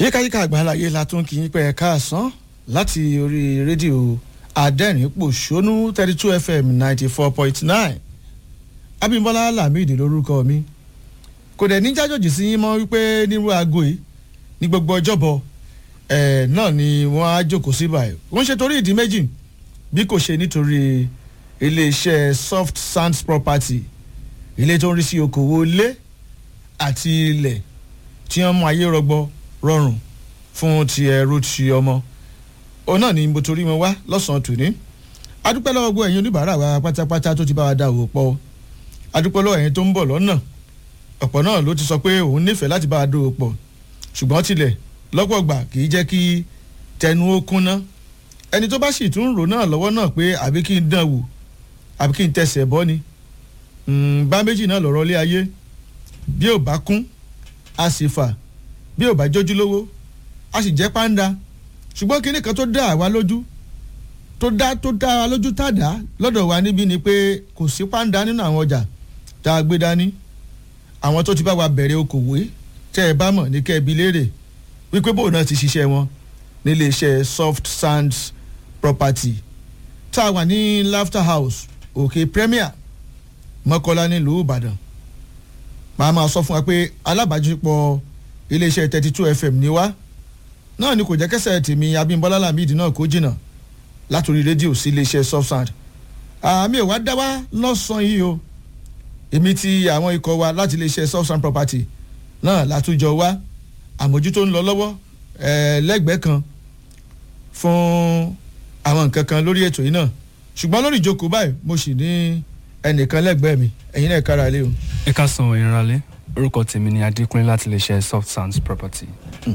yíkáyíká àgbáláyé la tún kì í pẹ́ ẹ̀ka àsán láti orí rédíò adẹ́rìn-pòṣónú thirty two fm ninety four point nine abimbola lamidi lórúkọ mi kò dẹ̀ ní jájòjì sí yín mọ́ wípé nírú aago yìí ní gbogbo ọjọ́bọ̀ ẹ̀ náà ni wọ́n á jókòó sí báyìí wọ́n ṣe torí ìdí méjì bí kò ṣe nítorí iléeṣẹ́ soft sands property ilé tó ń rí sí okòwò ilé àti ilẹ̀ tí wọ́n mú ayé rọgbọ rọrùn fún ti ẹrú ti ọmọ òun náà ni mo torí wọn wá lọ́sàn-án tòní adúpẹ́ lọ́wọ́ gbogbo ẹ̀yin oníbàárà wa pátápátá tó ti bá wa dá òwò pọ̀ adúpẹ́ lọ́wọ́ ẹ̀yin tó ń bọ̀ lọ́nà ọ̀pọ̀ náà ló ti sọ pé òun nífẹ̀ẹ́ láti bá wa dó pọ̀ ṣùgbọ́n tilẹ̀ lọ́pọ̀ gbà kì í jẹ́ kí tẹnu ó kúnná ẹni tó bá sì tún rò náà lọ́wọ́ náà pé àbí kí n dán wò àbí kí n tẹsẹ̀ bọ́ ni bá méjì náà lọ́rọ́ lé ayé bí ò bá kún a sì fà bí ò bá jójú lówó a sì jẹ́ pàǹdà ṣùgbọ́n kinní kan tó dá àwa lójú tó dá tó dá wa lójú tàdá lọ́dọ̀ wa níbí ni pé kò sí pàǹdà nínú àwọn ọjà tá a gbé dání àwọn tó ti bá wa bẹ̀rẹ̀ okòwò tẹ́ ẹ bá mọ̀ ní kẹ́ ẹ bi léèrè wípé bóun náà ti ṣiṣẹ́ wọn nílé iṣẹ́ soft sands property tá a wà ní laughter house òkè premier mọ́kọ́lá nílùú ìbàdàn màá máa sọ fún wa pé alábàájúpọ̀ iléeṣẹ́ thirty two fm ní wá náà ni kò jẹ́ kẹsẹ̀ tèmi abímbọ́lá lamidi náà kó jìnnà látòrí rédíò sí iléeṣẹ́ soft sand àmì ò wá dá wá lọ́sàn-án yìí o èmi ti àwọn ikọ̀ wa láti iléeṣẹ́ soft sand property náà látújọ wá àmójútó ń lọ lọ́wọ́ lẹ́gbẹ̀ẹ́ kan fún àwọn nǹkan kan lórí ètò yìí náà ṣùgbọ́n lórí ìjókòó báyìí mo sì ní ẹnìkan lẹ́gbẹ̀ẹ́ mi ẹ̀yin náà kára lé o. ẹ ká san ìrànlẹ́ orúkọ tèmi ni adékúnlé láti lè ṣe soft sounds property.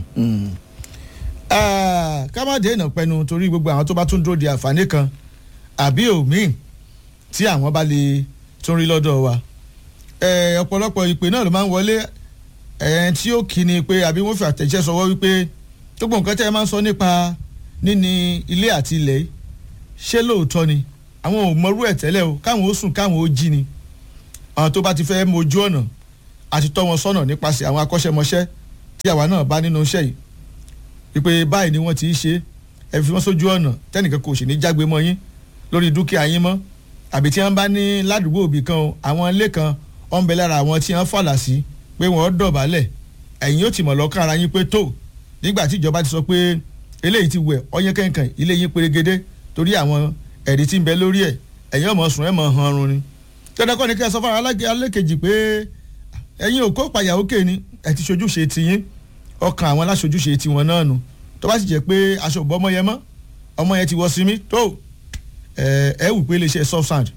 ká má dé ìnà pẹnu torí gbogbo àwọn tó bá tún dúró di àǹfààní kan àbí òmíì tí àwọn bá lè tún rí lọ́dọ̀ wa ọ̀pọ̀lọpọ̀ ìpè náà ló máa ń wọlé tí ó kí ni pé àbí wọ́n fi àtẹ̀jẹ́ sọwọ́ wípé gbogbo nǹkan tẹ́ ẹ máa ń sọ nípa níní ilé àti ilẹ̀ ṣé lóòótọ́ ni àwọn ò mọrú ẹ̀ tẹ́lẹ̀ o káwọn ó sùn káwọn ó jí ni àwọn tó bá ti fẹ́ mojú ọ̀nà àti tọ́ wọn sọ́nà nípasẹ̀ àwọn akọ́ṣẹ́mọṣẹ́ tí àwa náà bá nínú iṣẹ́ yìí wípé báyìí ni wọ́n ti ṣe ẹ fi wọ́n sójú ọ̀nà tẹ́nìkan kò sì ní jágbe mọ́ yín lórí dúkìá yín mọ́ àbí tí wọ́n bá ní ládùúgbò òbí kan o àwọn ilé kan ọ̀n bẹ lára àwọn tí wọ́n fàlà sí pé wọ́n dọ̀bálẹ̀ ẹ̀yin ó ti mọ̀ lọ́kàn ara yín pé tó nígbà tí ìjọba ti sọ pé eléyìí ti wẹ̀ ọyẹ́ kẹ̀kẹ́ ilé yín perégedé torí àwọn ẹ̀rí tí ń bẹ lórí ẹ̀ ẹ̀yin ọmọ sùn ẹ̀ mọ̀ hàn run ni dandan kọ́ ni kí ẹ sọ fún alákejì pé ẹ̀yin ò kó pàyà òkè ni ẹ̀ ti ṣojúṣe tiyín ọkàn àwọn aláṣojúṣe tiwọn náà nù tó bá sì jẹ́ pé aṣọ òbọ̀ ọmọ yẹn mọ́ ọmọ yẹn ti wọ sí mi tó ẹ ẹ wù pé iléeṣẹ́ soft sand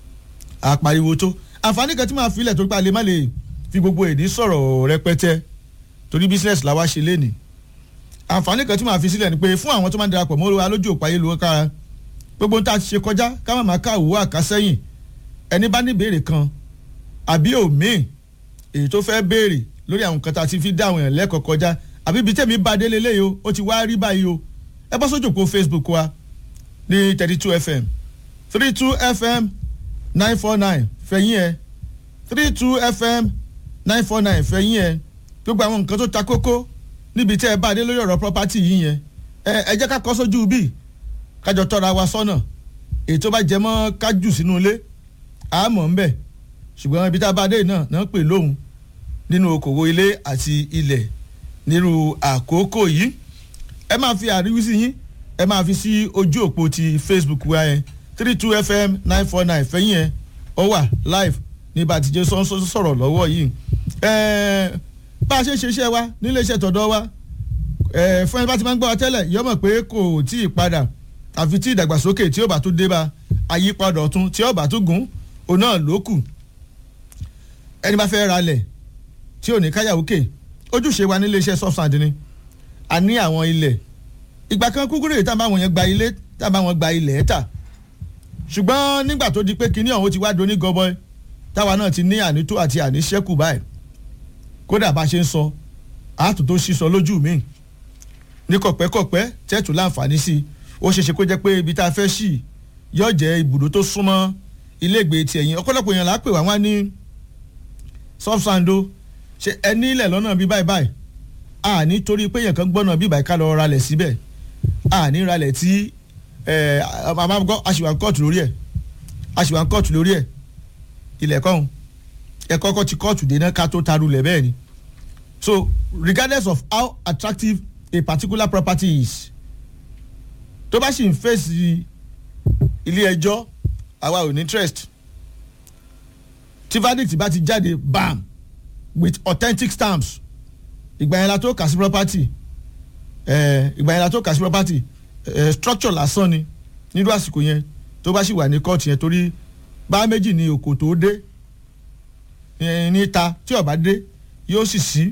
àpariwo tó àǹfààní kan tí màá filẹ̀ tó pa lè má lè fi gbogbo èdè sọ̀rọ̀ rẹpẹtẹ torí business làwa ṣe lénìí àǹfààní kan tí màá fi sílẹ̀ ni pé fún àwọn tó máa ń darapọ̀ mọ́ wa lójú òpó ayélujára gbogbo tá a ti ṣe kọjá ká má máa ká òwò àkásẹ́yìn ẹni bá ní ìbéèrè kan àbí òmíì èyí tó fẹ́ béèrè lórí àwọn nǹkan tá a ti fi dá àwọn èèyàn lẹ́kọ̀ọ́ kọjá àbí ibi tẹ̀mí bá délé léyìí o ó ti wá rí báyìí o ẹ bọ́ sójú òpó facebook wa ní thirty two fm three two fm nine four nine fẹ̀yìn ẹ̀ three two fm nine four nine fẹ̀yìn ẹ̀ gbogbo àwọn nǹkan tó ta kókó níbi tẹ́ ẹ bá dé lórí ọ̀rọ̀ property yìí yẹn ẹ jẹ́ ká kọ́ sójú bíi kájọ tọ́ra wa sọ́nà èyí tó bá jẹ mọ́ kájù sínú ilé àmọ́ ń bẹ̀ ṣùgbọ́n ibi tá a bá dé náà náà pè lóhùn nínú okòwò ilé àti ilẹ̀ nírú àkókò yìí ẹ máa fi àríwísí yín ẹ máa fi sí ojú òpó ti facebook wa yẹn three two fm nine four nine fẹ́yìn ẹ̀ ọ wà live ní bá a ti jẹ́ sọ̀rọ̀ lọ́wọ́ yìí bá a ṣe ṣe iṣẹ́ wa nílé iṣẹ́ tọ̀dọ̀ wa fún ẹni bá ti máa ń gbọ́ wa tẹ́lẹ̀ yọmọ̀ pé kò tí ì padà àfi tí ìdàgbàsókè tí ó bá tún dé bá àyípadà ọ̀tún tí ó bá tún gùn òun náà ló kù ẹni bá fẹ́ ralẹ̀ tí ò ní káyàwókè ojúṣe wa nílé iṣẹ́ substand ni a ní àwọn ilẹ̀ ìgbà kan kúkúrú èyí tá a bá wọn yẹn gba ilé tá a bá wọn gba ilẹ̀ ẹ̀ta ṣùgbọ́n nígbà tó di pé kinní ọ̀hún ti wá do ní gọbọi táwa náà ti ní ànító àti àníṣẹ́kù báyìí kódà bá ṣe ń sọ àátò tó ṣíṣọ lójú mi ní kọ̀pẹ́kọ̀pẹ́ tẹ́tù láǹfààní sí i ó ṣeéṣe kó jẹ́ pé ibi tá a fẹ́ ṣì yóò jẹ́ ibùdó tó súnmọ́ iléègbé ti ẹ̀yìn ọ̀pọ̀lọpọ̀ èèyàn lápè wá wá ní sọ́fṣàndó ṣe ẹni ilẹ̀ lọ́nà bíi báyìí báyìí a ní torí pé èèyàn kan gbọ́nà bíbá ká lọ ralẹ̀ síbẹ̀ a ní ralẹ̀ tí ẹ àmàgbọ́ àṣìwà kóòtù lórí ẹ̀ àṣìwà kóòtù lórí ẹ̀ ilẹ̀ kọ́hún ẹ̀ kọ́kọ́ ti kóòtù dénà ká tó taru lẹ̀ bẹ́ẹ̀ ni so regardless of how attractive a particular property is tó bá sì ń fèsì ilé ẹjọ́ àwa ò ní interest tí verdict bá ti jáde bam with authentic stamps ìgbà yẹn la tó kà sí property eh, ìgbà yẹn la tó kà sí property eh, structure lásán ni nírú àsìkò yẹn tó bá sì wà ní court yẹn torí bá méjì ni òkò tó dé eh, níta tí ó bá dé yóò sì sí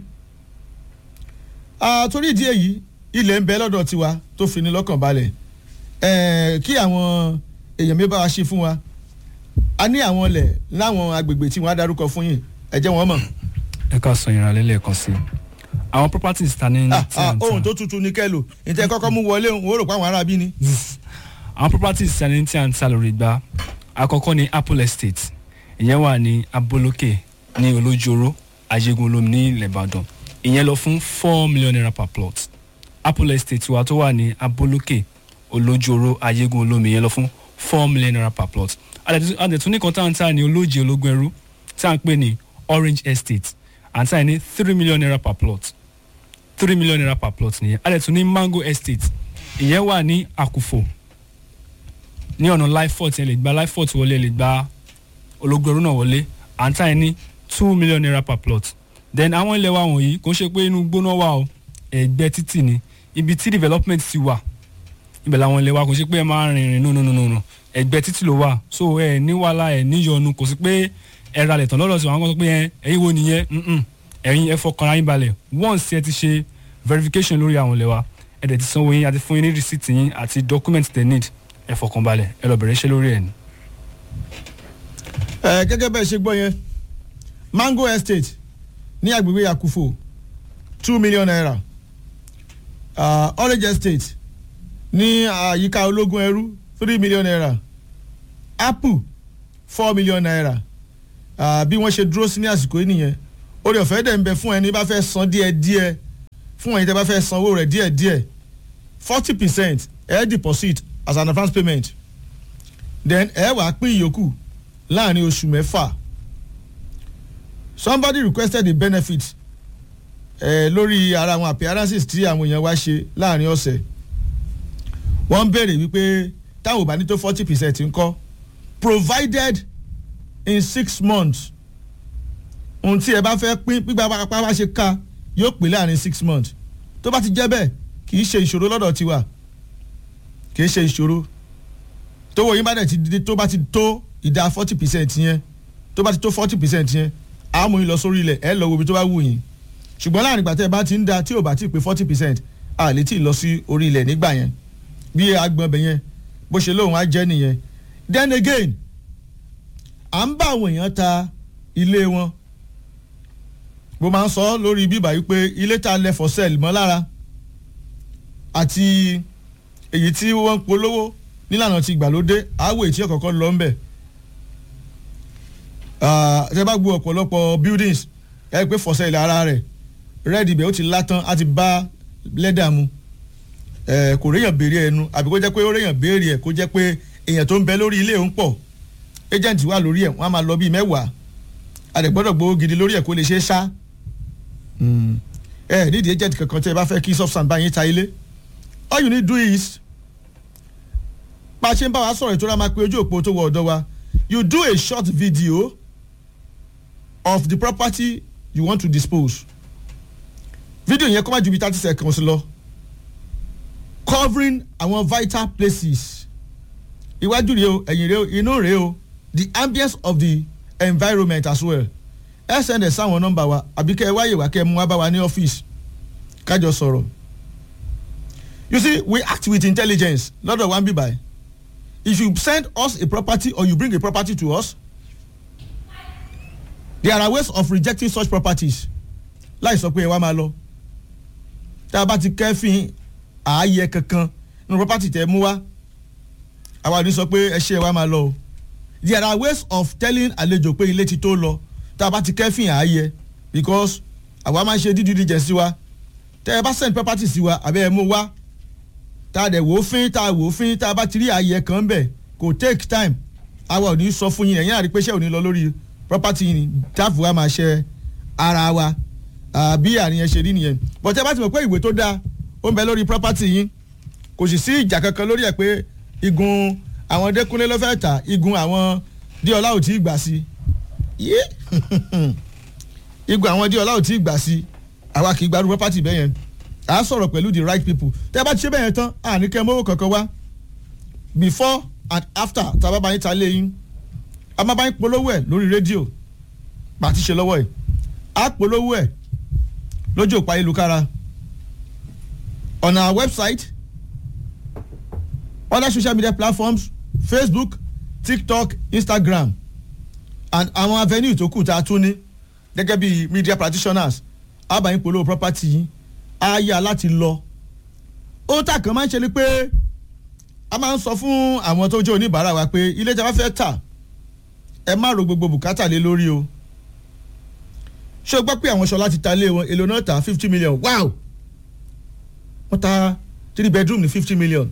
ah, torí ìdí èyí ilẹ̀ ń bẹ lọ́dọ̀ tiwa tó fi ní lọ́kàn balẹ̀ eh, kí àwọn èèyàn mi bá wa ṣe fún wa a ní àwọn ilẹ̀ láwọn agbègbè tí wọ́n á darúkọ fún yín ẹ jẹ́ wọ́n mọ̀. ẹ ká sọ ìrànlẹ́ lẹ́ẹ̀kan sí i àwọn properties ta ní Ah, tí ah, à ń ohun tà tó tutù ní kẹ́lò ìtẹ́ kọ́kọ́ mú wọlé òun ó rò pé àwọn aráabí ni. àwọn properties ta ní tí à ń tà lórí gbá àkọ́kọ́ ní apple estate ìyẹn wà ní abolókè ní olójoro ajégun olómi ní ilẹ̀ ìbàdàn ìyẹn lọ fún four million naira per plot apple estate wa tó wà ní abolókè olójoro ajégun olómi ìyẹn lọ fún four million naira per plot adẹ̀tún ní kan tá à ń tà ní olóje ológun ẹrú tí à ń pè ní orange estate à ń tà ní three million naira per plot three million naira per plot nìyẹn adẹ̀tún ní mango estate ìyẹn wà ní àkùfò ní ọ̀nà lifefort ẹ lè gba lifefort wọlé ẹ lè gba ológun ẹrú náà wọlé à ń tà ní two million naira per plot then àwọn ilẹ̀ wa wọ̀nyí kò ń ṣe pé inú gbóná wà o ẹ̀gbẹ́ títì ni ibi tí development ti wà ibẹ̀ làwọn ilẹ̀ wa kò ṣe pé ẹ máa rìn rìn nùnùnùnù no, no, no, no ẹgbẹ́ títì ló wà so ẹ ní wàhálà ẹ níyọnu kò sí pé ẹ ra lẹ̀ tán lọ́dọ̀ sí wọn kó sọ pé ẹ ẹ̀yin wo nìyẹn mm-mm. ẹ̀yin ẹ fọkàn ara yín balẹ̀ once ẹ ti ṣe verification lórí àwọn ilẹ̀ wa ẹ dẹ̀ ti sanwó yín àti fún yín ní receipt yín àti document they need ẹ fọkàn balẹ̀ ẹ lọ bẹ̀rẹ̀ iṣẹ́ lórí ẹ̀ ni. ẹ gẹ́gẹ́ bẹ́ẹ̀ ṣe gbọ́ yẹn mango estate ní agbègbè yakufo two million naira uh, orange estate ní àyíká ológun ẹrú three million naira apple four million naira uh, bí wọ́n ṣe dúró sí ní àsìkò yìí nìyẹn orí ọ̀fẹ́ dẹ̀ ń bẹ fún ẹni bá fẹ́ san díẹ̀ díẹ̀ fún ẹni tẹ́ bá fẹ́ san owó rẹ̀ díẹ̀ díẹ̀ forty percent ẹ̀ deposit as an advance payment then ẹ̀ wàá pín ìyókù láàrin oṣù mẹ́fà somebody requested the benefit eh, lórí ara àwọn appearances tí àwọn èèyàn wá ṣe láàrin ọ̀sẹ̀ wọ́n ń béèrè wípé táwọn ò bá ní tó forty percent ńkọ́ provided in six months ohun tí ẹ bá fẹ́ pín gbígbà pápá bá ṣe ká yóò pín láàrin six months tó bá ti jẹ́ bẹ́ẹ̀ kì í ṣe ìṣòro lọ́dọ̀ tiwa kì í ṣe ìṣòro tówó yín bá dẹ̀ ti di tó bá ti tó ìdá forty percent yẹn tó bá ti tó forty percent yẹn àmú yín lọ sórí ilẹ̀ ẹ lọ wo ibi tó bá wù yín ṣùgbọ́n láàrin ìgbà tẹ́ ẹ bá ti ń da tí ò bá ti pé forty percent a lè tí ì lọ sí orí ilẹ̀ nígbà yẹn bí agbọ̀n bẹ̀ yẹn bó ṣe lóun á jẹ́ nìyẹn then again à ń bá àwọn èèyàn ta ilé wọn mo máa ń sọ lórí bíbá yìí pé ilé tá a lẹ for sale mọ́ lára àti èyí tí wọ́n ń polówó nílànà ti ìgbàlódé àwọ̀ èyí tí ọ̀kọ̀ọ̀kan lọ ń bẹ̀ tẹ bá gbọ́ ọ̀pọ̀lọpọ̀ buildings ẹ pé for sale ara rẹ̀ red ibẹ̀ ó ti látàn á ti bá lẹ́dà mu kò réyàn béèrè ẹnu àbí kó jẹ́ pé ó réyàn béèrè ẹ̀ kó jẹ́ pé èèyàn tó ń bẹ lórí ilé òun pọ̀ agent wà lórí ẹ̀ wọ́n á máa lọ bíi mẹ́wàá àdẹ̀gbọ́dọ̀ gbowó gidi lórí ẹ̀ kó lè ṣe é ṣá ẹ nídìí agent kankan tí ẹ bá fẹ́ kí substance bá yín ta ilé all you need do is bá a ṣe ń bá wa sọ̀rọ̀ ìtura máa pe ojú òpó tó wọ ọ̀dọ́ wa you do a short video of the property you want to dispose video yẹn kọ́ máa ju bí thirty seconds lọ covering àwọn vital places iwájú rèé o ẹ̀yìn rèé o inú rèé o the ambience of the environment as well ẹ send ẹ sáwọn nọ́mbà wa àbí kẹ́ ẹ wáyè wá kẹ́ ẹ mú wá bá wa ní ọ́fíìsì kájọ sọ̀rọ̀ you see we act with intelligence lọ́dọ̀ wa ń bí báyìí if you send us a property or you bring a property to us there are ways of rejecting such properties láì sọ pé ẹ wá máa lọ tá a bá ti kẹ́fìn ààyè kankan nínú property tẹ́ mú wá àwa ní sọ pé ẹ ṣe ẹ wá máa lọ o there are ways of telling àlejò pé ilé ti tó lọ tá a bá ti kẹ́fìn ààyè because àwa máa ń ṣe due diligence wa tẹ́ ẹ bá send property sí wa àbẹ́ ẹ mú wá tá a dẹ̀ wò ó fín tá a wò ó fín tá a bá ti rí ààyè kan bẹ̀ kò take time àwa ò ní sọ fún yín ẹ̀yìn àrípéṣẹ́ ò ní lọ lórí property yìí dáàbò wa máa ṣe ara wa bí àárín yẹn ṣe rí nìyẹn but ẹ bá ti mọ̀ pé ìwé tó dáa ó ń bẹ lórí property yín kò sì sí ìjà kankan lórí ẹ̀ pé igun àwọn dẹ́kunlé ló fẹ́ tà igun àwọn díọ̀lá ò tí ì gbà sí yé igun àwọn díọ̀lá ò tí ì gbà sí àwa kì í gbádùn property bẹ́ẹ̀ yẹn à á sọ̀rọ̀ pẹ̀lú the right people tẹ́ ẹ bá ti ṣe bẹ́ẹ̀ yẹn tán àní kẹ́ mọ́wó kankan wá before and after tá a bá bá yín ta lé yín a máa bá yín polówó ẹ̀ lórí rédíò bá a ti ṣe lọ́wọ́ ẹ̀ á polówó ẹ̀ lójú òpó ayélujára on our website other social media platforms facebook tiktok instagram and àwọn avenue tó kù tá a tún ní gẹ́gẹ́ bí media practitioners á bá yín polówó property yín á yá láti lọ ó tà kàn máa ń ṣe ni pé a máa ń sọ fún àwọn tó jẹ́ oníbàárà wa pé ilé tí a bá fẹ́ tà ẹ má ro gbogbo bùkátà lé lórí o ṣé o gbọ́ pé àwọn ṣọlá ti ta ilé wọn èlò náà ta fifty million wow wọ́n ta three bedroom ní fifty million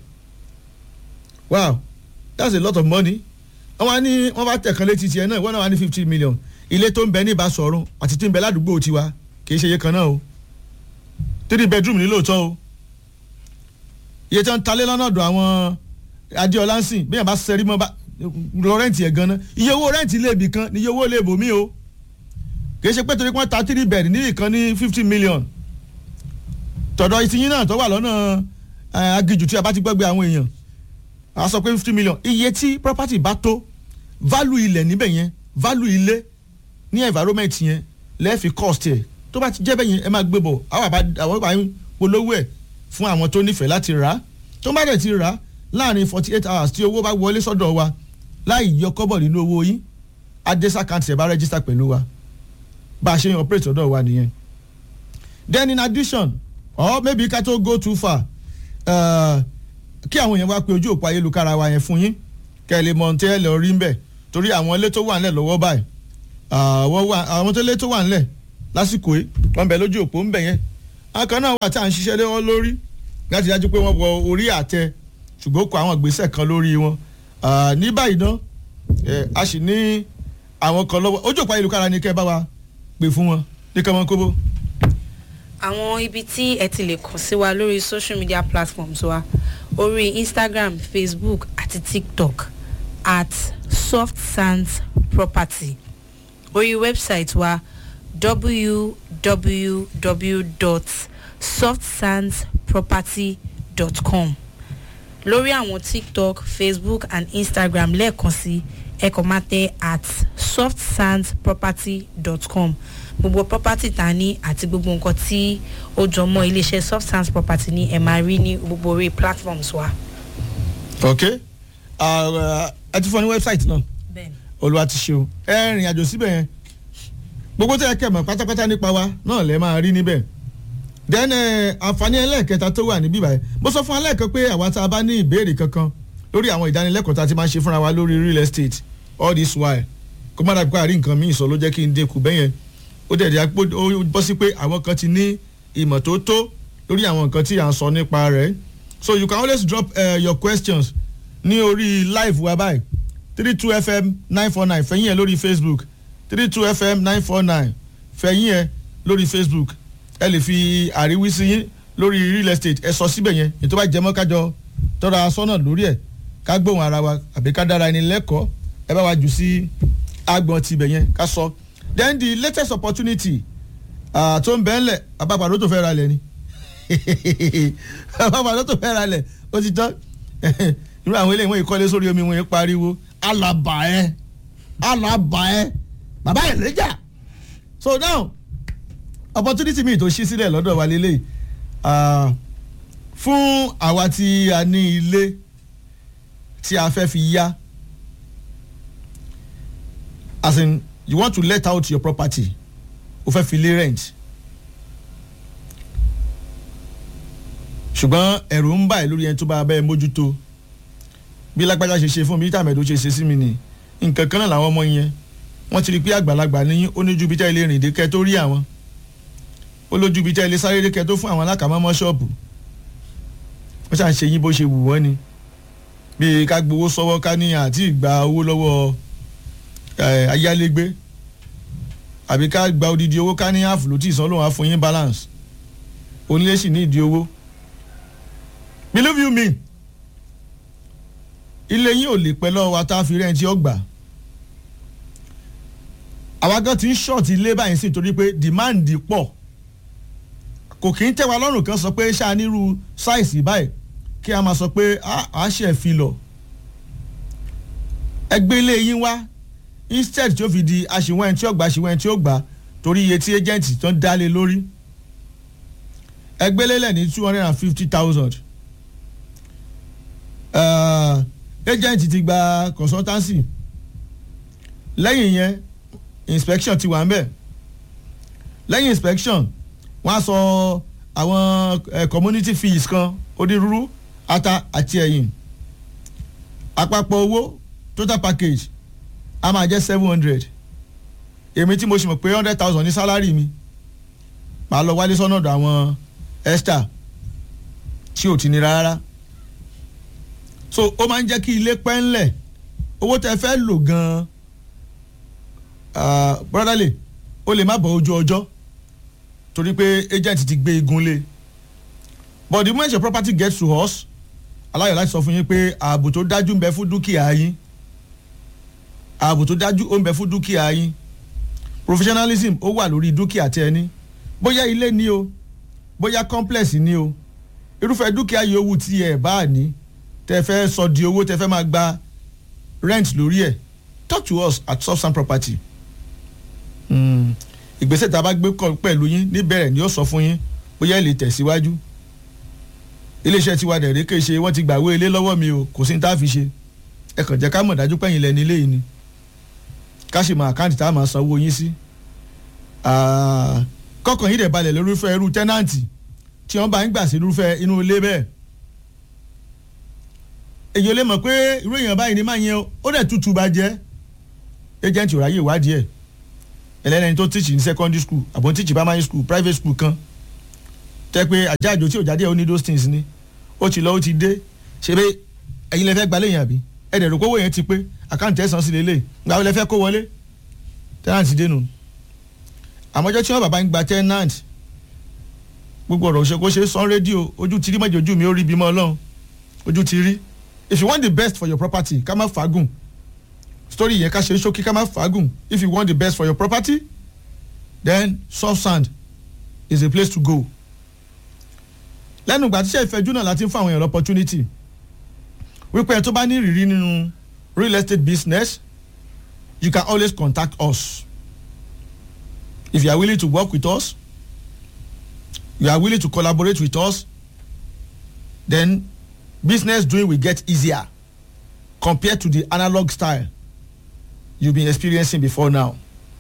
wow that's a lot of money wọ́n wá ní wọ́n bá tẹ̀kan létí tiẹ̀ náà wọ́n náà wá ní fifty million ilé tó ń bẹ ní Ìbáṣọ̀run àti tí ń bẹ ládùúgbò tiwa kì í ṣe iye kan náà o three bedroom ní lóòótọ́ o iye tí wọ́n ń talé lọ́nà ọ̀dọ̀ àwọn Adéọlá ń sìn bí yàrá bá sẹ́rí mọ́ bá lọ rẹ́ǹtì ẹ̀ gan-an iye owó rẹ́ǹtì ilé ibì kan ni iye owó ilé ibòmí o kì í ṣe pé torí pé wọ́n ta three bed ní ìkan ní fifty million tọ̀dọ̀ ìtìyín náà tó wà lọ́nà agijù tí a bá ti gbọ́gbé àwọn èèyàn a sọ pé fifty million iye tí property bá tó value ilẹ̀ níbẹ̀ yẹn value ilé ní environment yẹn lẹ́ẹ̀fi cost ẹ̀ tó bá ti jẹ́ bẹ́ẹ̀ yẹn ẹ máa gbé bọ̀ àwọn àbá àwọn àbá polówó ẹ̀ fún àwọn tó nífẹ̀ẹ́ láti rà á tó bá dẹ̀ ti rà á láàrin forty eight hours tí owó bá wọlé sọ́dọ̀ wa láì yọ kọ́bọ̀ nínú owó yín adesa count ẹ̀ bá register pẹ̀lú wa bá a ṣe ń operate ọ̀dọ̀ wa nìyẹn then in addition or maybe ká tó go too far uh, kí àwọn èèyàn wá pé ojú òpó ayélujára wa yẹn fún yín kẹ́ ẹ lè mọ tẹ́ ẹ lọ rí ń bẹ̀ torí àwọn ilé tó wà ńlẹ̀ lọ́wọ́ báyìí àwọn tó ilé tó wà ńlẹ̀ lásìkò yìí wọ́n bẹ̀ lójú òpó ń bẹ̀ yẹn akàn náà wà tí à ń ṣiṣẹ́ lé wọn lórí láti dájú pé wọ́n wọ orí àtẹ ṣùgbọ́n kó àwọn ìgbésẹ̀ kan lórí wọn ní báyìí náà a sì ní àwọn kan lọ́wọ́ ojú òpó ayélujára ni kẹ́ ẹ bá wa pè fún wọn ní kọ́mọ kóbó àwọn ibi tí ẹ ti lè kàn sí wa lórí social media platforms wa orí instagram facebook àti tiktok at soft sands property orí website wa www.softsandsproperty.com lórí àwọn tiktok facebook and instagram lẹ́ẹ̀kan sí ẹ kàn máa tẹ at softsandsproperty.com gbogbo property ta ní àti gbogbo nǹkan tí ó jọ mọ́ iléeṣẹ́ soft sands property ní ẹ máa rí ní gbogbo orí platforms wa. ok ẹ ti fọ ní website náà bẹ́ẹ̀ni. olúwa ti ṣe o ẹ rìn àjò síbẹ̀ yẹn gbogbo tẹ́ ẹ kẹ́ mọ̀ pátápátá nípa wa náà lẹ́ máa rí níbẹ̀ then àǹfààní ẹlẹ́ẹ̀kẹta tó wà níbí báyìí mo sọ fún alẹ́ kan pé àwa tá a bá ní ìbéèrè kankan lórí àwọn ìdánilẹ́kọ̀ọ́ tá a ti máa ń ṣe fúnra wa lórí real estate all this while kó má dàbí pé àrí nǹkan míì sọ ló jẹ́ kí n dínkù bẹ́yẹn ó dẹ̀ dẹ̀ ó bọ́ sí pé àwọn kan ti ní ìmọ̀ tó tó lórí àwọn nǹkan tí à ń sọ nípa rẹ̀ so you can always drop uh, your questions ní orí live wa báyìí three two fm nine four nine fẹ̀yìn ẹ̀ lórí facebook three two fm nine four nine fẹ̀yìn ẹ̀ lórí facebook ẹ lè fi àríwísí yín lórí real estate ẹ sọ síbẹ̀ yẹn ètò bá jẹmọ́ kájọ tọ́ra sọ́nà lórí ẹ̀ ká gbóhùn ara wa àbí ká dára ẹni lẹ́kọ̀ọ́ ẹ bá wa jù sí agbọ̀n tibẹ̀ yẹn ká sọ then the latest opportunity uh, tó ń bẹ́ẹ̀ lẹ̀ abápadà tó fẹ́ ra lẹ̀ ni abápadà tó fẹ́ ra lẹ̀ ó ti tán irú àwọn eléyìí wọ́n yìí kọ́lé sórí omi wọ́n yìí pariwo alaba ẹ alaba ẹ bàbá ẹ̀ lẹ́jà so now opportunity mi tó ṣí sílẹ̀ lọ́dọ̀ wa lélẹ̀ fún àwa tí a ní ilé tí a fẹ́ fi yá as in you want to let out your property o fẹ́ fi lé rent ṣùgbọ́n ẹ̀rù ń bà ẹ́ lórí ẹni tó bá bẹ́ẹ̀ mójútó bí lágbájá ṣe ṣe fún mi tàmẹ̀dó ṣe ṣe sí mi ni nǹkan kan náà làwọn ọmọ yẹn wọ́n ti rí i pé àgbàlagbà ní ó ní ju bí tẹ́ ilé rìn dé kẹ́ tó rí àwọn ó lójú ibi tẹ́ ilé sáré rékẹ́ tó fún àwọn alákàmọ́mọ́ ṣọ́ọ̀bù wọ́n ṣàn ṣe yín bó ṣe wù wọ́n ni bíi ká gbowó sọ́wọ́ ká ní àti ìgbà owó lọ́wọ́ ẹ̀, ayálégbé àbí ká gba odidi owó ká ní ààfù ló tí ì san lóun á fún yín balance onílé sì ní ìdí owó believe you me ilé yín ò lè pẹ́ lọ́wọ́ wa tá a fi rẹ́ǹtì ọgbà àwa gan ti ń ṣọ́ọ̀tì ilé báyìí sí torí pé demand pọ̀ kò kí ń tẹ́ wa lọ́rùn kan sọ pé ṣáà nírú sáìsì báyìí kí a máa sọ pé a a ṣe fi lọ ẹgbẹ́ ilé yín wá instead tí ó fi di aṣìwọ̀n ẹni tí ó gbà aṣìwọ̀n ẹni tí ó gbà torí iye tí agent tó ń dálé lórí ẹgbẹ́ lélẹ̀ ní two hundred and fifty thousand agent ti gba consultancy lẹ́yìn yẹn inspection ti wà ń bẹ̀ lẹ́yìn inspection wọ́n á sọ àwọn eh, community fees kan onírúurú ata àti ẹ̀yìn àpapọ̀ owó total package a máa jẹ́ seven hundred èmi tí mo ṣe mọ̀ pé hundred thousand ní sálárì mi màá lọ wálé sọ́nà ọ̀dọ̀ àwọn esther tí ò ti nira rárá so ó máa ń jẹ́ kí ilé pẹ́ ńlẹ̀ owó tẹ fẹ́ lò gan-an ah, brotherly ó lè má bọ̀ ojú ọjọ́ torí pé agent ti gbé igun lé but the moment your property gets to us aláyọ̀ láti sọ fún yín pé ààbò tó dájú ń bẹ fún dúkìá yín ààbò tó dájú ó ń bẹ fún dúkìá yín professionalism ó wà lórí dúkìá tẹ ẹ ní bóyá ilé ní o bóyá complex ní o irúfẹ́ dúkìá yòówù tí ẹ bá ní tẹ fẹ́ sọ di owó tẹ fẹ́ máa gba rent lórí ẹ̀ talk to us at subsan property Mm. ìgbésẹ̀ tá a bá gbé kọ pẹ̀lú yín níbẹ̀rẹ̀ ni ó sọ fún yín bóyá ẹ lè tẹ̀síwájú iléeṣẹ́ tiwa dẹ̀rẹ́ kè ṣe wọ́n ti gbàwé ilé lọ́wọ́ mi o kò sí ní tá a fi ṣe ẹ kàn jẹ́ ká mọ̀ dájú pẹ́yìn lẹ́ni ilé yìí ni ká sì mọ àkáǹtì tá a máa sanwó yín sí Ah, kọ́kàn yín dẹ̀ balẹ̀ lórúfẹ́ irú tẹ́nàǹtì tí wọ́n bá ń gbà sí irúfẹ́ inú ilé bẹ́ẹ̀ èyí ò lè mọ̀ pé irú èèyàn báyìí ni máa yẹn o, ó dẹ̀ tútù bá jẹ́ agent ò ráyè ìwádìí ẹ̀ ẹlẹ́ni tó teach ní secondary school àbọ̀ teach primary school private school kan tẹ́ pé àjáàjò tí ò jáde ó ní those things ni ó ti lọ ó ti dé ṣe pé ẹ̀yin lẹ fẹ́ gbalẹ̀ yẹn àbí ẹ̀dẹ̀ rò kówó yẹn ti pé àkáǹtì ẹ̀sán sí lélẹ̀ gba ó lẹ fẹ́ kó wọlé tenant ti dénú àmọ́jọ́ tí wọ́n bàbá ń gba tenant gbogbo ọ̀rọ̀ òṣèkó ṣe sọ́n rédíò ojú ti rí mọ́jọ ojú mi ó rí bímọ ọlọ́run ojú ti rí if you want the best for your property ká má fagùn story yẹn ká ṣe ṣókí ká má fagùn if you want the best for your property then soft sand is a place to go lẹ́nu ìgbà tíṣẹ́ ìfẹ́jú náà láti ń fún àwọn èèyàn opportunity wípé ẹ tó bá ní ìrírí nínú real estate business you can always contact us if you are willing to work with us you are willing to collaborate with us then business doing will get easier compared to the analog style you been experiencing before now.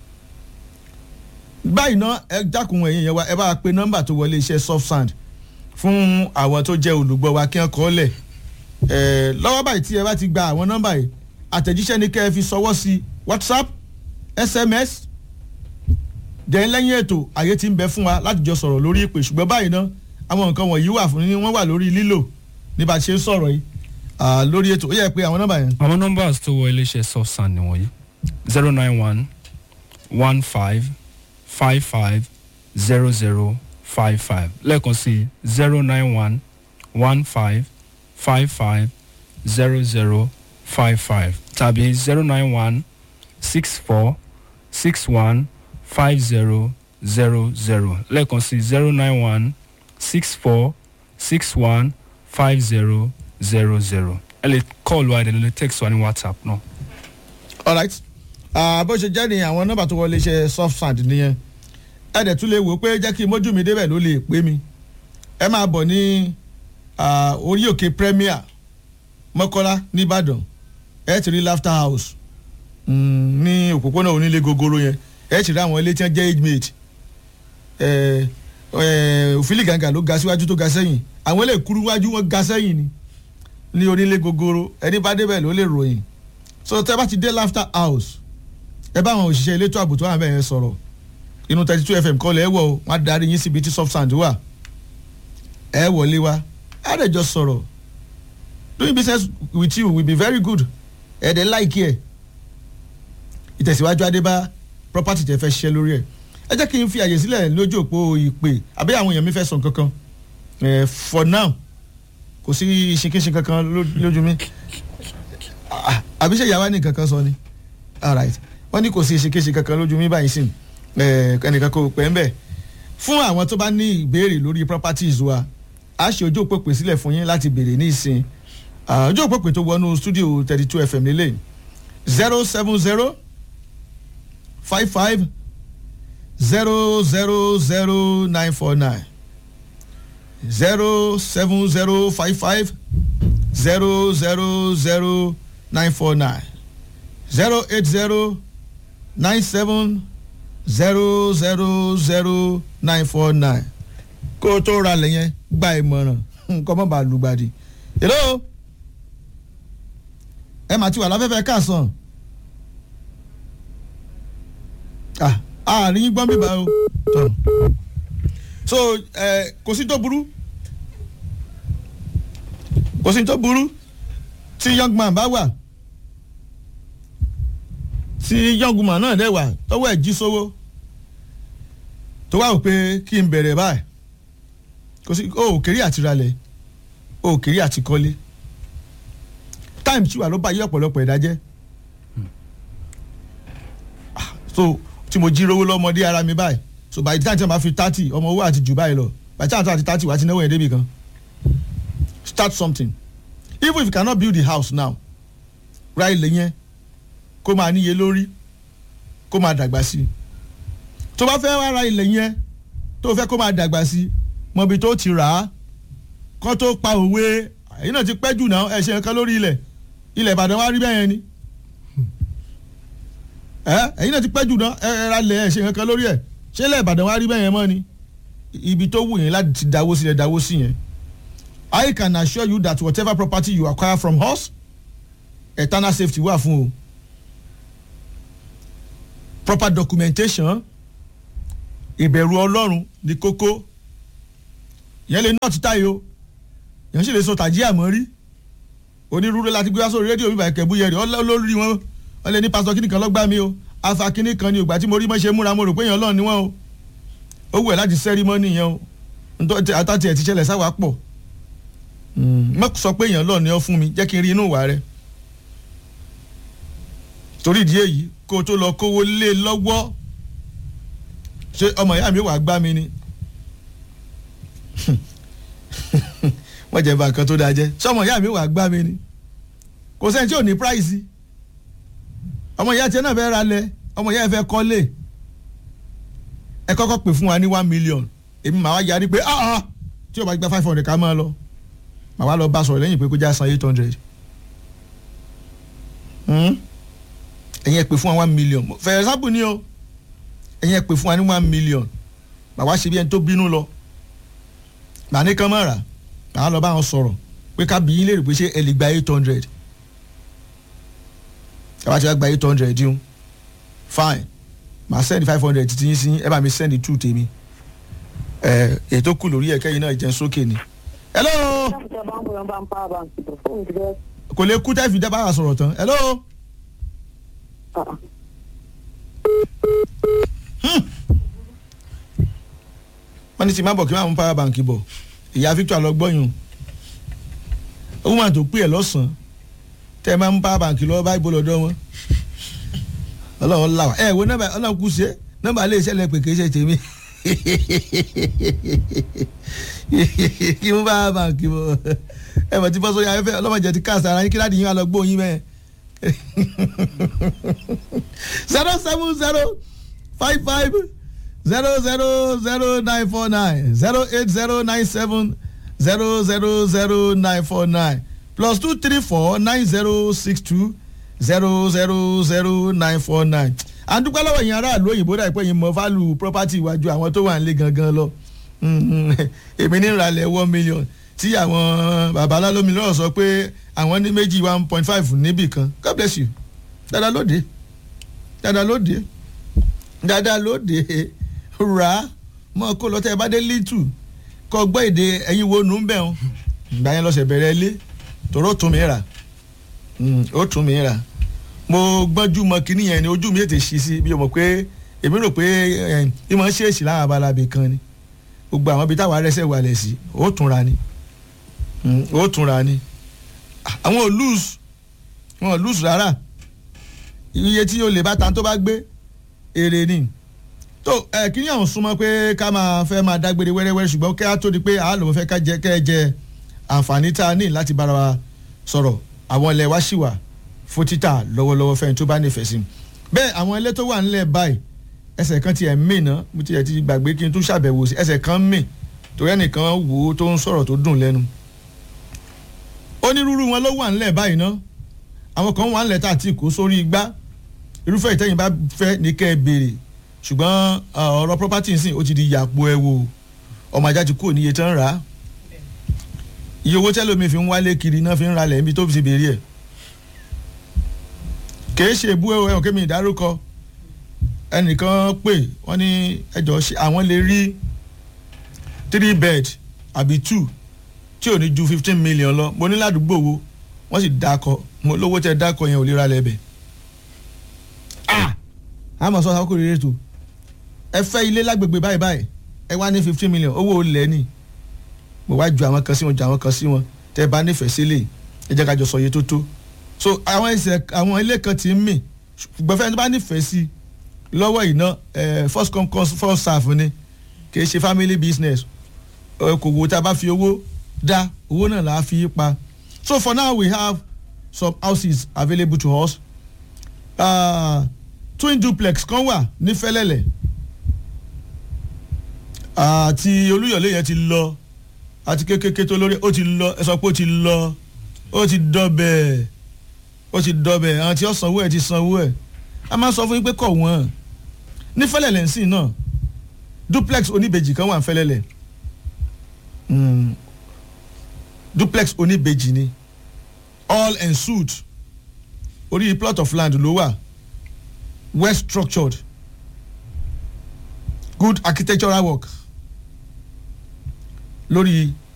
báyìí náà ẹ dákun ẹ̀yin yẹn wá ẹ bá wa pe nọ́mbà tó wọlé iṣẹ́ soft sand fún àwọn tó jẹ́ olùgbọ́ wa kí wọ́n kọ́ lẹ̀ ẹ̀ lọ́wọ́ báyìí tí ẹ bá ti gba àwọn nọ́mbà yìí àtẹ̀jíṣẹ́ ni kẹ́ ẹ fi sọwọ́ sí whatsapp sms dẹ̀ lẹ́yìn ètò àyè ti ń bẹ fún wa láti jọ sọ̀rọ̀ lórí ìpè ṣùgbọ́n báyìí náà àwọn nǹkan wọ̀nyí wà fún ni wọ́n wà lórí lílò ní bá a ṣe ń sọ̀rọ̀ yìí Ah, lórí ètò ó yẹ pé àwọn nọ́mbà yẹn àwọn numbers tó wọ iléeṣẹ́ soft sand nìwọ̀nyí zero nine one one five five five zero zero five five lẹ́ẹ̀kan sí zero nine one one five five five zero zero five five tàbí zero nine one six four six one five zero zero zero lẹ́ẹ̀kan sí zero nine one six four six one five zero zero zero ẹ lè call wa ẹ lè text wa ní whatsapp náà. alright Ah, bó ṣe jẹ́ ní àwọn nọ́mbà tó wọlé iṣẹ́ soft sand nìyẹn ẹ dẹ̀ tún lè wò ó pé jẹ́ kí mójú mi débẹ̀ ló lè pé mi ẹ máa bọ̀ ní ah, orí òkè premier mọ́kọ́lá nìbàdàn ẹ ti rí laughter house mm, ní òpópónà onílé gogoro yẹn ẹ ti rí àwọn ilé tí wọ́n jẹ́ age mate ẹ ẹ òfìlì gàǹgà ló ga síwájú tó ga sẹ́yìn àwọn ilé kúrú wájú wọn ga sẹ́yìn ni ní onílé gogoro ẹni bá débẹ̀ ló lè ròyìn so tẹ bá ti dé laughter house ẹ bá àwọn òṣìṣẹ́ elétò ààbò tó wà bẹ́ẹ̀ yẹn sọ̀rọ̀ inú thirty two fm kọ́ lẹ́ wọ̀ o wọ́n á darí yín síbi tí soft sand wà ẹ wọlé wa á lè jọ sọ̀rọ̀ doing business with you will be very good ẹ̀ dẹ̀ like ẹ̀ ìtẹ̀síwájú adébá property tẹ̀ fẹ́ ṣiṣẹ́ lórí ẹ̀ ẹ jẹ́ kí n fi àyè sílẹ̀ lójú òpó ìpè àbí àwọn èèyàn mi fẹ́ sọ kankan eh, for now kò sí ìṣinkíṣin kankan ló- lójú mi Ah, àbí ṣe ìyàwó ní kankan sọ ni alright wọ́n ní kò sí ìṣinkíṣin kankan lójú mi báyìí sìn eh, ẹnìkan kò pẹ́ ń bẹ̀ fún àwọn tó bá ní ìbéèrè lórí properties wa a ṣe ojú òpó pè sílẹ̀ fún yín láti béèrè ní ìsìn Ah, ojú òpó pè tó wọnú studio thirty two fm lélẹ̀ zero seven zero five five zero zero zero nine four nine zero seven zero five five zero zero zero nine four nine zero eight zero nine seven zero zero zero nine four nine kó o tó ra lẹ̀ yẹn gba ìmọ̀ràn nǹkan mọ́ bá lùgbàdì. hello ẹ mà ti wà láfẹ́fẹ́ káàsán ah àárín gbọ́n bíbá o tọ́ so ẹ kò sí tó burú kò sí tó burú tí young man bá wà tí young woman náà dẹ̀ wà tọ́wọ́ ẹ̀ jí sówó tó wà ó pé kí n bẹ̀rẹ̀ báyìí kò sí o ò kéré àti ralẹ̀ o ò kéré àti kọ́lé time tí wà ló bá yí ọ̀pọ̀lọpọ̀ ẹ̀dá jẹ́ Ah, so tí mo jí rówó lọ́mọdé ara mi báyìí so by the time tí wọ́n bá fi thirty ọmọ owó àti jù báyìí lọ by the time tí wọ́n ti thirty wà á ti náwó yẹn débi kan start something even if you cannot build the house now ra ilẹ̀ yẹn kó máa níye lórí kó máa dàgbà sí i tó bá fẹ́ wá ra ilẹ̀ yẹn tó fẹ́ kó máa dàgbà sí i mọ̀bi tó ti rà á kó tó pa òwe ẹ̀yin náà ti pẹ́ jù náà ẹ̀ ṣe nǹkan lórí ilẹ̀ ilẹ̀ Ìbàdàn wá rí bẹ́ẹ̀ yẹn ni ẹ ẹ̀yin náà ti pẹ́ jù náà ẹ ẹ ra lẹ̀ ẹ̀ ṣe nǹkan lórí ẹ̀ ṣé ilẹ̀ Ìbàdàn wá rí bẹ́ẹ̀ yẹn mọ́ ni ibi tó wù yín láti ti dáwó sílẹ̀ dáwó sí yẹn I can assure you that whatever property you acquire from us eternal safety wà fún o proper documentation ìbẹ̀rù ọlọ́run ní kókó yẹn lè nọ́ọ̀tì táyé o yẹn sì lè sọ tàjí àmọ́ rí onírúurú láti gbé wá sórí rédíò bíbá ìkẹ́bù yẹn rí olórí wọn wọn lè ní pásítọ̀ kíní kan lọ́gbà mi o afa kíní kan ní ìgbà tí mo rí mọ́ ṣe múra mo rò pé èèyàn ọlọ́run ni wọ́n o ó wù ẹ́ láti sẹ́rímọ́nì yẹn o nítorí àtàtì ẹ̀ ti ṣẹlẹ̀ sáwà pọ̀ mọ́ sọ pé èèyàn ọlọ́run ni ọ fún mi jẹ́ kí n rí inú ìwà rẹ torí ìdí èyí kó o tó lọ kówó lé lọ́wọ́ ṣé ọmọ ìyá mi wà gbá mi ni wọ́n jẹ́ bá nǹkan tó dáa jẹ́ ṣé ọmọ ìyá mi wà gbá mi ni kò sẹ́ni tí ò ní price ọmọ ìyá tiẹ̀ náà fẹ́ ra lẹ̀ ọmọ ìyá ẹ̀ fẹ́ kọ́lé ẹ kọ́kọ́ pè fún wa ní one million èmi màá wá yarí pé ah ah tí o bá gba five hundred ká máa lọ màá wá lọ bá sọ̀rọ̀ lẹ́yìn pé kó já san eight hundred ẹ̀yin ẹ̀ pè fún wa one million for example ni o ẹ̀yin ẹ̀ pè fún wa ní one million màá wá ṣe bí ẹni tó bínú lọ màá ní kán mọ̀ rà màá lọ bá wọn sọ̀rọ̀ pé ká bí yín lè rí pé ṣé ẹ lè gba eight hundred ẹ bá ti wá gba eight hundred yín fine màá send five hundred títí yín sí ẹ bá mi send two tèmi ẹ ètò kù lórí ẹ̀kẹ́ yìí náà jẹun sókè ni. hello kò lè kú tẹ́ fi dá bára sọ̀rọ̀ tán hello. wọ́n ní tí má bọ̀ kí má mú power bank bọ̀ ìyá Victor lọ gbọ́yùn owó máa tó pè ẹ́ lọ́sàn-án tẹ́ ẹ máa mú power bank lọ́wọ́ báyìí bó lọ́dọ̀ wọn ọlọ́run là wá ẹ wo nọ́mbà ọlọ́run kù sí ẹ nọ́mbà lè ṣẹlẹ̀ pé kìí ṣe tèmi kí mú power bank bọ̀ ẹ mọ̀ tí bọ́ sórí afẹ́fẹ́ ọlọ́mọdé ti káàsì ara yín kí láti yín wá lọ gbóyin mẹ́ẹ̀ zero seven zero five five zero zero zero nine four nine zero eight zero nine seven zero zero zero nine four nine plus two three four nine zero six two zero zero zero nine four nine. àdúgbò lọ́wọ́ yẹn aráàlú òyìnbó dà pé yín mọ fálù property iwájú àwọn tó wà nílé gangan lọ èmi ní ìrànlẹ̀ one million tí àwọn bàbá alálómi lọ́rọ̀ sọ pé àwọn ní méjì one point five níbì kan God bless you dáadáa lóde dáadáa lóde dáadáa lóde rà á mọ́ kó lọ́tẹ́ ẹ bá dé lítù kọ́ gbọ́ èdè ẹ̀yin wo nù ń bẹ̀ wọn ìgbà yẹn lọ́sẹ̀ bẹ̀rẹ̀ ilé tòró tún mi rà Mm, ó tún mi rà mo gbọ́njú mọ kínní yẹn ni ojú mi ètè ṣí sí bí o mọ̀ pé èmi rò pé ẹ̀ ìmọ̀ ṣèèṣì láwọn abalabi kan ni gbogbo àwọn ibi táwọn arẹsẹ̀ wà lẹ̀ sí ó tún ra ni Mm, ó tún ra ni àwọn ò lose wọn ò lose rárá iye tí o lè bá ta tó bá gbé èrè ni tó ẹ kí ni àwọn súnmọ́ pé ká máa fẹ́ máa dágbére wẹ́rẹ́wẹ́rẹ́ ṣùgbọ́n kí á tó di pé àá lòun fẹ́ ká jẹ kẹ́ ẹ jẹ àǹfààní tá a ní láti bára wa sọ̀rọ̀ àwọn ilẹ̀ wa ṣì wà fún títà lọ́wọ́lọ́wọ́ fẹ́ni tó bá nífẹ̀ẹ́ sí bẹ́ẹ̀ àwọn ilé tó wà nílẹ̀ báyìí ẹsẹ̀ kan tiẹ̀ mí ná mo tiẹ̀ ti gbàgbé kí n tún ṣàbẹ̀wò sí ẹsẹ̀ kan mí torí ẹnìkan wò ó tó ń sọ̀rọ̀ tó dùn lẹ́nu onírúurú wọn ló wà nílẹ̀ báyìí ná àwọn kan wà nílẹ̀ tá àti kó sórí igbá irúfẹ́ ìtẹ́yìn bá fẹ́ ní kẹ́ ẹ béèrè ṣùgbọ́n ọ̀rọ̀ property nsìn ó ti di yàpò ẹ wo ọmọ ajá ti kúrò níye tán rà á iye owó tẹ́lómi fi ń wálé kiri náà fi ń ralẹ̀ níbi tó fi ti béèrè ẹ̀ kìí ṣe ebú ẹ̀wọ̀n kémi ìdárúkọ ẹnìkan pè wọ́n ní ẹjọ́ ṣe àwọn lè rí three bed àbí two tí ò ní ju fifteen million lọ mo ní ládùúgbò wo wọ́n sì dákọ̀ mo lówó tẹ dákọ̀ yẹn ò lè ralẹ̀ bẹ̀ ah àmọ̀ sọ́sọ́ àkókò rere tó ẹ fẹ́ ilé lágbègbè báyìí báyìí ẹ wá ní fifteen million owó olè ní mo wá ju àwọn kan sí wọn ju àwọn kan sí wọn tẹ bá nífẹ̀ẹ́ sílẹ̀ ẹ jẹ́ ká jọ sọ iye tó tó so àwọn ẹsẹ̀ àwọn ilé kan ti ń mì ṣùgbọ́n fẹ́ni tó bá nífẹ̀ẹ́ sí lọ́wọ́ iná first come first serve ni kì í ṣe family business kò wo tá a bá fi owó dá owó náà là á fi pa so for now we have some houses available to us uh, twin duplex kan wà ní fẹ́lẹ́lẹ̀ àti olúyọ̀lé yẹn ti lọ àti kékeré tó lórí ó ti lọ ẹ sọ pé ó ti lọ ó ti dọbẹ̀ ó ti dọbẹ̀ àwọn tí ó sanwó ẹ̀ ti sanwó ẹ̀ a máa sọ fún yín pé kọ̀ wọ́n ní fẹ́lẹ́lẹ̀ ń sìn náà duplex oníbejì kan wà ní fẹ́lẹ́lẹ̀ duplex oníbejì ni all ensued orí plot of land ló wà well structured good architectural work lórí